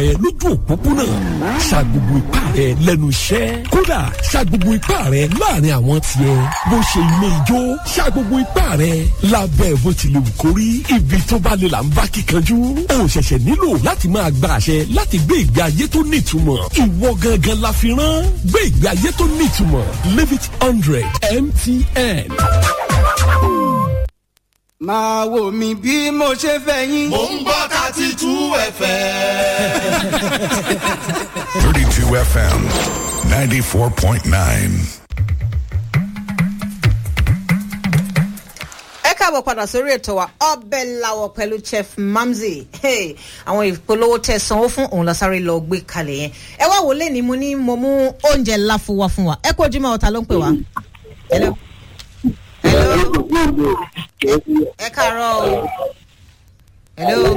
rẹ lójú òpópónà sa gbogbo ipá rẹ lẹ́nu iṣẹ́ kódà sa gbogbo ipá rẹ láàrin àwọn tiẹ̀ bó ṣe ilé ijó sa gbogbo ipá rẹ lábẹ́ bó ti lè wù kó rí ibi tó bá lè là ń bá kíkanjú o ṣẹ̀ṣẹ̀ nílò láti máa gba àṣẹ láti gbé ìgbé ayé tó nítumọ̀ ìwọ gangan la fi rán gbé ìgbé ayé tó nítumọ̀ live it hundred mtn. máa wò mí bí mo ṣe fẹ́ yín. mò ń gbọ́ thirty two fm. 32 FM 94.9. ẹ káàbọ̀ padà sórí ètò wa ọbẹ̀ làwọ̀ pẹ̀lú chef mamzi Hey, àwọn ìpolówó tẹ sanwó fún òun lọ sáré lọ gbé kalẹ̀ yẹn ẹ wá wò lẹ́ni mo ní mo mú oúnjẹ ńlá fún wa fún wa ẹ kó ojúmọ́ ọ̀tá ló ń pè wá. Hello? Hello? ẹ káàárọ̀ o. Hello?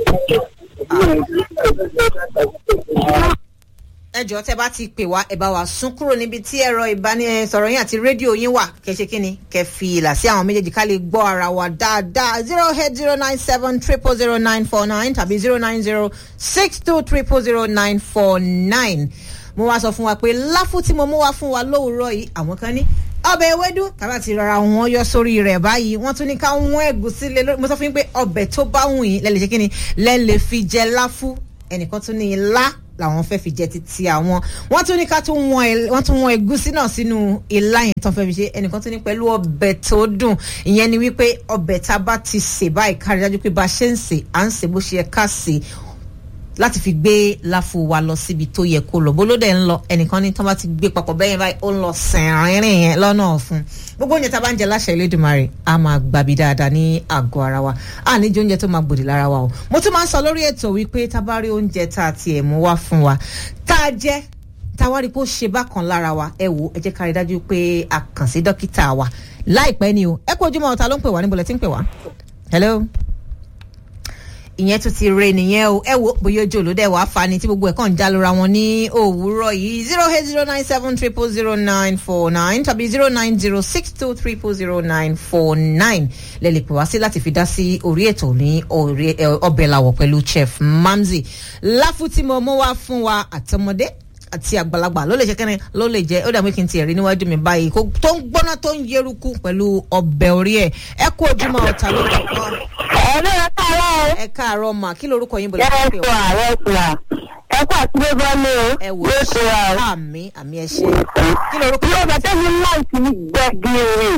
ẹ jọ tẹ bá ti pè wá ẹ bá wa sún kúrò níbi tí ẹ̀rọ ìbánisọ̀rọ̀ yín àti rédíò yín wà kẹṣe kínni kẹ fi ìlà sí àwọn méjèèjì ká lè gbọ́ ara wa dáadáa zero eight zero nine seven triple zero nine four nine tàbí zero nine zero six two triple zero nine four nine mo wá sọ fún wa pé láfù tí mo mú wá fún wa lówùúrọ̀ yìí àwọn kan ní ọbẹ̀ ewédú tàbá ti rọra wọn yọ sórí rẹ̀ báyìí wọ́n tún ní ká wọ́n ẹ̀gúsí lé lórí mo sọ fún yín pé ọbẹ̀ tó bá wù yín lẹ́lẹ̀ ṣe kí ni lẹ́lẹ̀ fi jẹ láfù ẹnìkan tún ní ilá làwọn fẹ́ fi jẹ títí àwọn wọ́n tún ní ká tún wọn ẹ- wọ́n tún wọn ẹ̀gúsí náà sínú ilá yẹn tán fẹ́ fi ṣe ẹnìkan tún ní pẹ̀lú ọbẹ̀ tó dùn ìyẹn ni wípé ọbẹ̀ tá a bá ti sè báyìí kárí dájú pé bá a ṣe ń sè à ń sè bó ṣe yẹ ká sè láti fi gbé láfu wa lọ síbi tó yẹ kó lọ bólódé ń lọ ẹnìkan ní tí wọn bá ti gbé papọ̀ bẹ́yẹn báyìí ó ń lọ sẹ̀rìnrìn yẹn lọ́nà ọ̀fun gbogbo oúnjẹ tá a bá ń jẹ láṣẹ Elédùmarè a máa gbàbí dáadáa ní àgọ́ ara wa a ní jẹ oúnjẹ tó máa gbòdì lára wa o mo tún máa ń sọ lórí ètò wípé tá a bá rí oúnjẹ tá a tiẹ̀ mú wá fún wa tá a jẹ tá a wá rí i pé ó ṣe bákan lára wa ẹ wò ẹ jẹ́ ká rí i dájú pé a kàn sí dókítà wa láìpẹ́ ni o ẹ kú ojúmọ́ ọ̀tá ló ń pè wá níbo lẹ ti ń pè wá hello ìyẹn tún ti re nìyẹn o ẹ wo bóyá ojú olódẹ wàá fa ni tí gbogbo ẹ kàn ń já lóra wọn ní òwúrọ̀ yìí zero eight zero nine seven triple zero nine four nine tàbí zero nine zero six two triple zero nine four nine lè lè pè wá sí láti fi dá sí orí ètò ní orí ẹ, ọbẹ̀ làwọ̀ pẹ̀lú chef mamzi láfù tí mo mú wá fún wa àtọmọdé àti àgbàlagbà ló lè ṣe kẹ́ni ló lè jẹ́ ó dàbí kí n tiẹ̀ rí níwájú mi báyìí kó tó ń gbóná tó ń yeruku pẹ̀lú ọbẹ̀ orí ẹ̀ ẹ kú ojúmọ́ ọ̀tá ló kọ́ ẹ̀rọ ẹ káàárọ̀ o. ẹ káàárọ̀ mà kí lorúkọ yín bọ̀lá yẹ́rẹ́ pé sọ ààrẹ sùlà. ẹ kó àtúndé bọ́lé o. ẹ wò yóò ṣe wa o. àmì àmì ẹ ṣe kí lorúkọ ilé ìgbà tẹ́mi láìsí gbẹ̀gìrì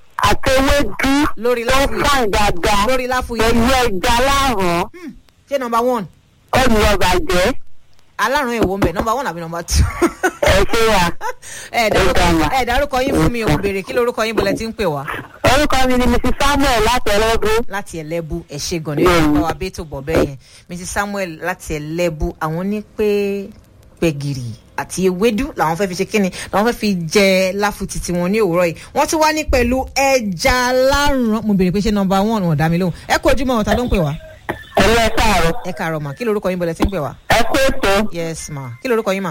àtẹwédú lórí tó láfù yìí fàn dáadáa lórí láfù yìí pẹ̀lú ẹja láàrán ṣé nọmba one olùyọ̀bàjẹ́ alárùn èwo ń bẹ nọmba one àbí nọmba two ẹ ṣe wa. ẹ dárúkọ Ó dára. ẹ dárúkọ yín fún mi ò béèrè kí lorúkọ yín bọ̀lẹ̀ tí ń pè wá orúkọ mi ni mrs samuel láti ẹlẹ́gùn. láti ẹlẹ́bù ẹ ṣe gan ni Mm. bá wa bẹ́ẹ̀ tó bọ̀ bẹ́ẹ̀ yẹn mrs samuel láti ẹlẹ́bù àwọn ní pé gbẹ̀gìrì àti ewédú làwọn fẹ́ fi ṣe kíni làwọn fẹ́ fi jẹ láfu títí wọn ní òwúrọ̀ yìí wọ́n tún wá ní pẹ̀lú ẹja lárùn mo béèrè pé ṣé nọmba one wọn ò dá mi lóhùn ẹ kú ojúmọ́ ọ̀tá ló ń pè wá ẹ̀rọ ẹ káàárọ̀. ẹ káàárọ̀ mà kí lorúkọ yín bọ̀lẹ̀ tí ń pè wá ẹ kó ètò yes ma kí lorúkọ yín mà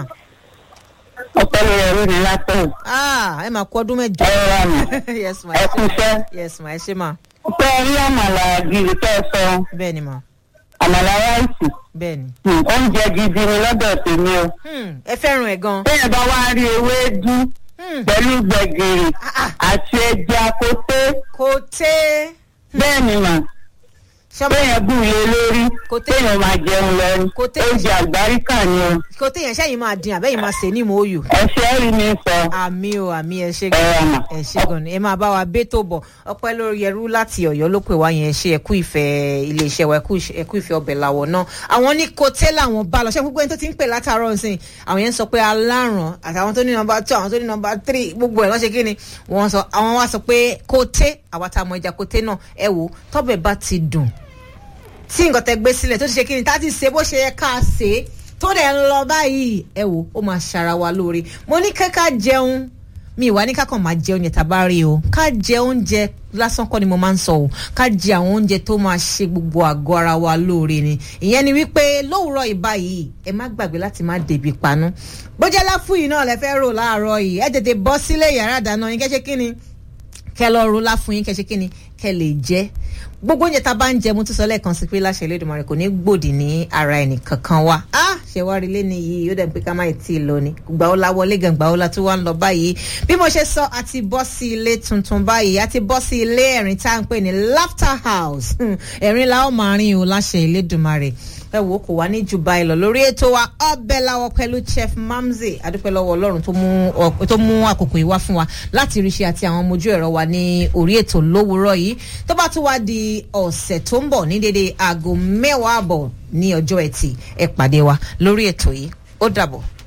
ọpẹlẹ ẹrú ni látọ̀. ah ẹ máa kú ọdún mẹ́jọ ẹ rà mí. yes ma ẹ ẹ kú ṣe iṣẹ́. yes ma ẹ ṣe ma pé rí àmàlà gírí tẹ́ ẹ sọ bẹ́ẹ̀ ni ma àmàlà ráìsì. bẹ́ẹ̀ ni Hmm, oúnjẹ gidi ni lọ́dọ̀ tèmi o. Hmm, ẹ fẹ́ràn ẹ̀ gan bẹ́ẹ̀ bá wá rí ewédú Hmm, pẹ̀lú gbẹ̀gìrì ah, ah, àti ẹja kóté kò tẹ́ bẹ́ẹ̀ ni mà ṣọ́mọ bẹ́ẹ̀ bù lé lórí kóté èèyàn máa jẹun lẹ́nu Kóté. oúnjẹ àgbáríkà ni o. kò tẹ́ yẹn ṣẹ́yìn máa dín àbẹ́yìn máa sè ní ìmọ̀ òyò ẹ̀ṣẹ̀ rí mi sọ àmì o àmì ẹ ṣe ẹ gan rà mà. ẹ ṣe gan ni ẹ máa bá wa bẹ́ tó bọ̀ ọpẹ́ lórí ẹrú láti ọ̀yọ́ ló pè wá yẹn ṣe ẹkú ìfẹ́ iléeṣẹ́ wa ẹkú ìṣe- ẹkú ìfẹ́ ọbẹ̀ làwọ̀ náà àwọn ní kòtẹ́ làwọn bá lọ ṣé gbogbo ẹni tó ti ń pè látàárọ̀ nsìn àwọn yẹn ń sọ pé aláràn àtàwọn tó ní nọmba two àwọn tó ní nọmba three gbogbo ẹ̀ lọ́sẹ̀ kí ni wọ́n sọ àwọn wá sọ pé kòtẹ́ àwa tá a mọ ẹja kòtẹ́ náà ẹ wò tọ́bẹ̀ bá ti dùn tí nǹkan tẹ gbé sílẹ̀ tó ti ṣe kí ni tá a ti ṣe bó ṣe yẹ ká ṣe é tó dẹ̀ ń lọ báyìí ẹ wò ó máa ṣara wa lóore mo ní kẹ́kà jẹun mi ìwà ní kákan máa jẹ oúnjẹ tàbá rí o ká jẹ oúnjẹ lásán kọ́ ni mo máa ń sọ o ká jẹ àwọn oúnjẹ tó máa ṣe gbogbo àgọ́ ara wa lóore ni ìyẹn ni wípé lówùúrọ̀ ìbá yìí ẹ má gbàgbé láti má dèbí panú bójá láfù yìí náà lẹ fẹ́ rò láàárọ̀ yìí ẹ tètè bọ́ sílé yàrá ìdáná yín kẹ́ ṣe kí ni kẹ lọ ro láfún yín kẹ ṣe kíni kẹ lè jẹ gbogbo oúnjẹ tá a bá ń jẹ mo tún sọ lẹ́ẹ̀kan sí pé láṣẹ Elédùmarè kò ní gbòdì ní ara ẹnì kankan wa ah ṣe wá rí lẹ́ni yìí ó dẹ̀ pé ká má tí ì lọ ni gbà ó la wọlé gan gbà ó la tó wá ń lọ báyìí bí mo ṣe sọ àti bọ́ sí ilé tuntun báyìí àti bọ́ sí ilé ẹ̀rín tá à ń pè ní laughter house ẹ̀rín la ó máa rìn o láṣẹ Elédùmarè ẹ wò ó kò wá ní jù báyìí lọ lórí ètò wa ọbẹ̀ làwọ̀ pẹ̀lú chef mamzi adúpẹ́ lọ́wọ́ ọlọ́run tó mú ọ- tó mú àkókò yìí wá fún wa láti rí ṣe àti àwọn ọmọ ojú ẹ̀rọ wa ní orí ètò lówùúrọ̀ yìí tó bá tún wá di ọ̀sẹ̀ tó ń bọ̀ ní dédé aago mẹ́wàá àbọ̀ ní ọjọ́ ẹtì ẹ pàdé wa lórí ètò yìí ó dàbọ̀.